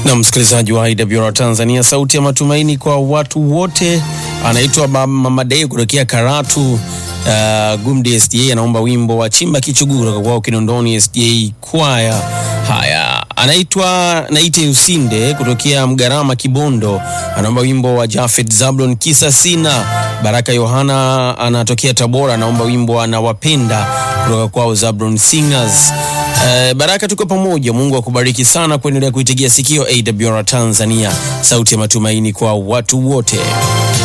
na msikilizaji wa IWR Tanzania, sauti ya matumaini kwa watu wote. Anaitwa Mama Dei kutokea Karatu. Uh, Gumdi SDA anaomba wimbo wa chimba kichuguu kutoka kwao Kinondoni SDA kwaya. Haya, anaitwa Naite Usinde kutokea Mgarama Kibondo, anaomba wimbo wa Jafet Zablon kisa sina. Baraka Yohana anatokea Tabora, anaomba wimbo anawapenda kutoka kwao Zablon Singers. Uh, Baraka, tuko pamoja. Mungu akubariki sana kuendelea kuitegea sikio AWR Tanzania, sauti ya matumaini kwa watu wote.